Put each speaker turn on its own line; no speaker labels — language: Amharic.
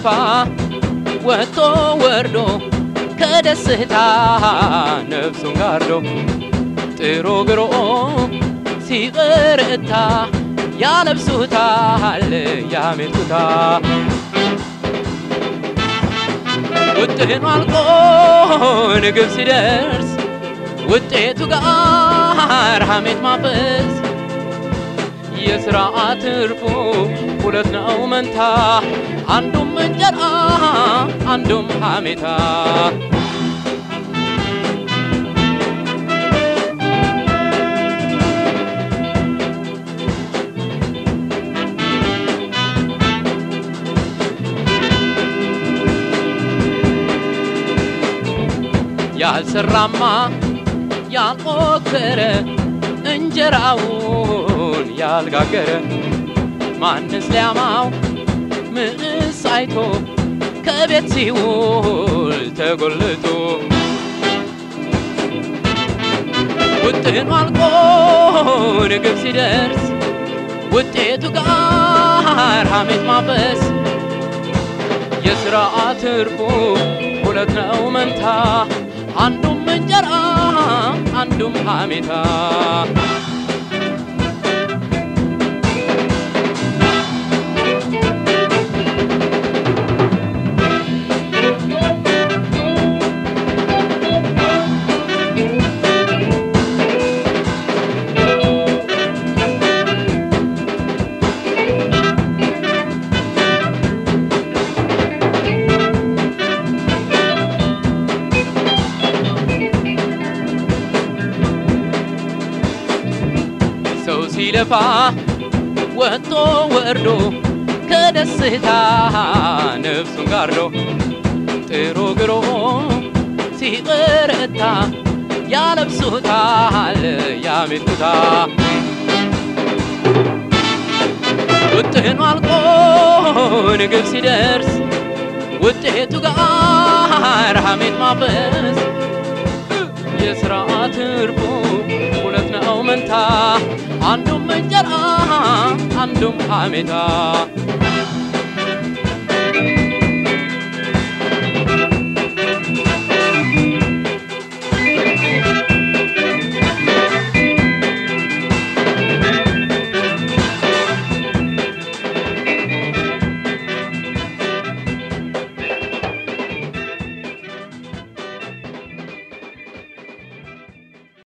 ሲለፋ ወጥቶ ወርዶ ከደስታ ነፍሱን ጋርዶ ጥሮ ግሮ ሲበረታ ያለብሱታል ያሜቱታ ውጥኑ አልቆ ንግብ ሲደርስ ውጤቱ ጋር ሐሜት ማፈስ የሥራ ትርፉ ሁለት ነው መንታ አንዱም እንጀራ አንዱም ሐሜታ ያልሰራማ ያልሞከረ እንጀራውን ያልጋገረ ማንስ ሊያማው ምንስ አይቶ ከቤት ሲውል ተጎልቶ ውጥኑ አልቆ ንግብ ሲደርስ ውጤቱ ጋር ሐሜት ማፈስ የሥራ ትርፉ ሁለት ነው መንታ አንዱም እንጀራ አንዱም ሐሜታ ሰው ሲለፋ ወጥቶ ወርዶ ከደስታ ነፍሱን ጋርዶ ጥሮ ግሮ ሲበረታ ያለብሱታል ያሜቱታ ውጥኑ አልቆ ንግብ ሲደርስ ውጤቱ ጋር ሐሜት ማፈስ የሥራ ትርፉ ሁለት ነው መንታ አንዱም እንጀራ አንዱም ሐሜታ